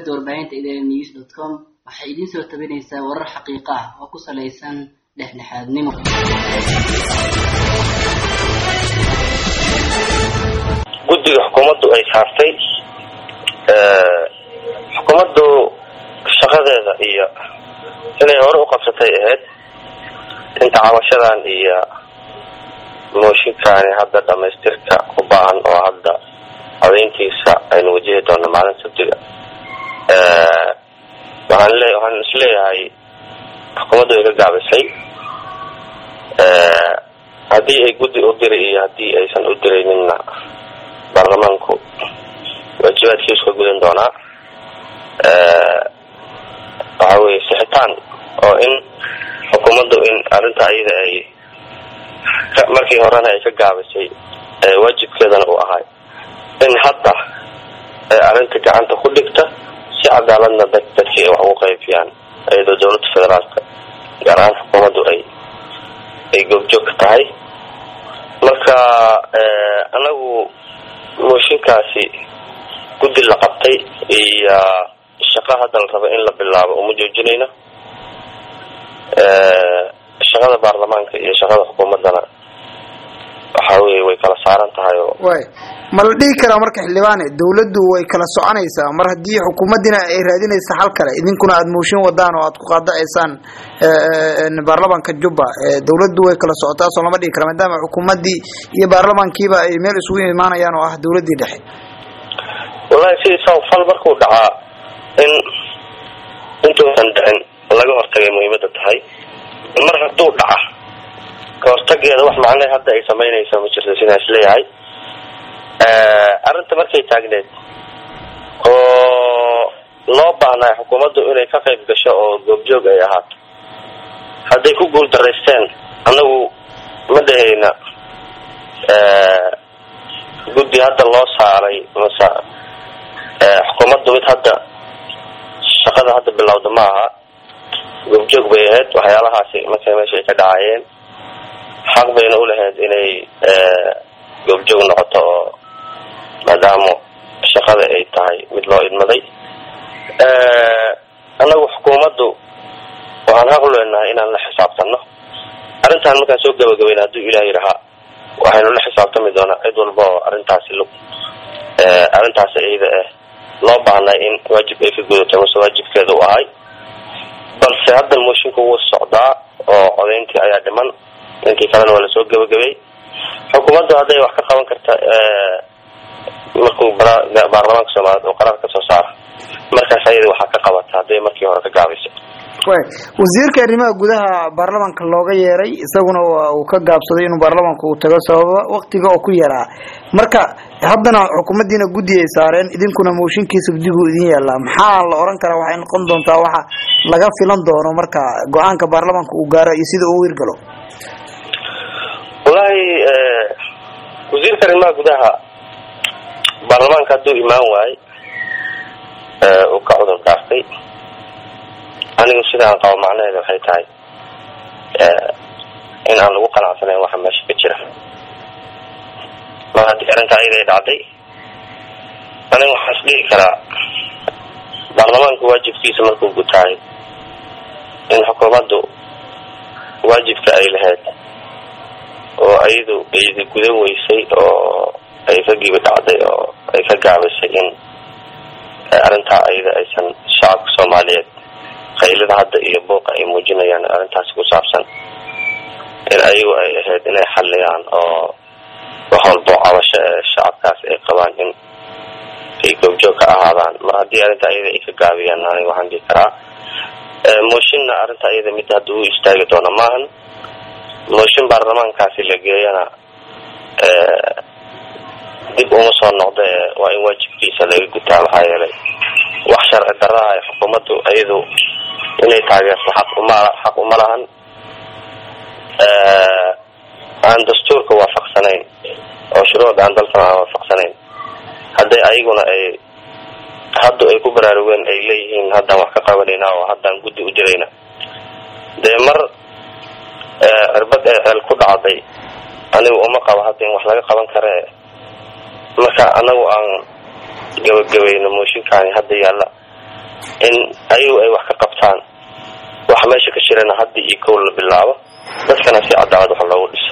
shabakada warbaahinta idn news dot com waxay idiin soo tabinaysaa warar xaqiiqo ah oo ku salaysan dhexdhexaadnimo guddiga xukuumaddu ay saartay xukuumaddu shaqadeeda iyo inay hore u qabsatay ahayd inta cabashadan iyo mooshinkaani hadda dhamaystirka u baahan oo hadda codayntiisa aynu wajihi doono maalin sabtiga waxaan le waxaan isleeyahay xukuumaddu ay ka gaabisay haddii ay guddi u diri iyo haddii aysan u dirayninna baarlamaanku waajibaadkiisu ka gudan doonaa waxa weye sixitaan oo in xukuumaddu in arrinta ayada ay markii horena ay ka gaabisay waajibkeedana uu ahay in hadda ay arrinta gacanta ku dhigta si cadaaladna dad dadkii ay wax ugu qaybiyaan iyadoo dawladda federaalka gaar ahaan xukuumaddu ay ay goobjoog ka tahay marka anagu mooshinkaasi guddi la qabtay iyo shaqa hadda la raba in la bilaabo uma joojinayno shaqada baarlamaanka iyo shaqada xukuumaddana waxa weye way kala saaran tahay oo way ma la dhihi karaa marka xildhibaane dawladdu way kala soconaysaa mar haddii xukuumaddina ay raadinaysa hal kale idinkuna aada mooshin wadaan oo aad ku qaadaceysaan baarlamaanka jubba dawladdu way kala socotaa soo lama dhihi kara maadaama xukuumaddii iyo baarlamaankiiba ay meel isugu imaanayaan oo ah dawladdii dhexe wallahi sidiisa fal markuu dhacaa in intuusan dhicin laga hortagay muhiimada tahay mar hadduu dhaca ka hortageeda wax macnahe hadda ay samaynaysa ma jirto sidaan isleeyahay arrinta markay taagneed oo loo baahnay xukuumaddu inay ka qayb gasho oo goobjoog ay ahaato hadday ku guul daraysteen annagu ma dhahayna guddi hadda loo saaray mase xukuumaddu mid hadda shaqada hadda bilowda ma aha goobjoog bay ahayd waxyaalahaasi markay meesha ay ka dhacayeen xaq bayna ulahayd inay goobjoog noqoto oo maadaama shaqada ay tahay mid loo idmaday annagu xukuumaddu waxaan xaq u leenahay inaan la xisaabtano arrintan markaan soo gabagabayna hadduu ilaah yidhahaa waxaynu la xisaabtami doonaa cid walba oo arrintaasi lug arrintaasi iyada ah loo baahnay in waajib ay ka gudato mase waajibkeeda u ahay balse hadda moshinku wuu socdaa oo codayntii ayaa dhiman intii kalena waa lasoo gabagabay xukuumaddu hadday wax ka qaban karta markuu baarlamaanka soomaaliyeed oo qaraar kasoo saara markaas ayada waxaa ka qabata hadday markii hore ka gaabaysa way wasiirka arrimaha gudaha baarlamaanka looga yeeray isaguna waa uu ka gaabsaday inuu baarlamaanka uu tago sababa waktiga oo ku yaraa marka haddana xukuumaddiina guddi ay saareen idinkuna mooshinkii sabdigu idin yaallaa maxaa la oran karaa waxay noqon doontaa waxa laga filan doono marka go-aanka baarlamaanka uu gaaro iyo sida uu hirgalo wallahi wasiirka arrimaha gudaha baarlamaanka hadduu imaan waay uu ka cudur daartay anigu sidaan qabo macnaheeda waxay tahay in aan lagu qanacsanayn waxa meesha ka jira mar haddii arrintaa iyada ay dhacday aniga waxaan is dhihi karaa baarlamaanku waajibkiisa markuu gutaay in xukuumaddu waajibka ay lahayd oo ayadu iyada gudan weysay oo ay ka gibi dhacday oo ay ka gaabisay in arrintaa ayada aysan shacabka soomaaliyeed qaylada hadda iyo buuqa ay muujinayaan arrintaasi ku saabsan in ayagu ay ahayd inay xalliyaan oo wax walbo cabasho ee shacabkaas ay qabaan in ay goobjoog ka ahaadaan mar haddii arrinta iyada ay ka gaabiyaan aniga waxaan dhihi karaa mooshinna arrinta iyada mid hadda u istaagi doono maahan mooshin baarlamaankaasi la geeyana dib uma soo noqda waa in waajibkiisa laga gutaa maxaa yeelay wax sharci darraha ay xukuumaddu iyadu inay taageerto xaq uma xaq uma lahan aan dastuurka waafaqsanayn oo shuruucda aan dalkan aan waafaqsanayn hadday ayaguna ay hadda ay ku baraarugeen ay leeyihiin haddaan wax ka qabanayna oo haddaan guddi u dirayna dee mar cirbad ee ceel ku dhacday anigu uma qabo hadda in wax laga qaban kare marka anagu aan gabagabayno mooshinkaani hadda yaalla in ayagu ay wax ka qabtaan waxa meesha ka jirana hadda iyo kow la bilaabo dadkana si cadaalad wax loogu dhiso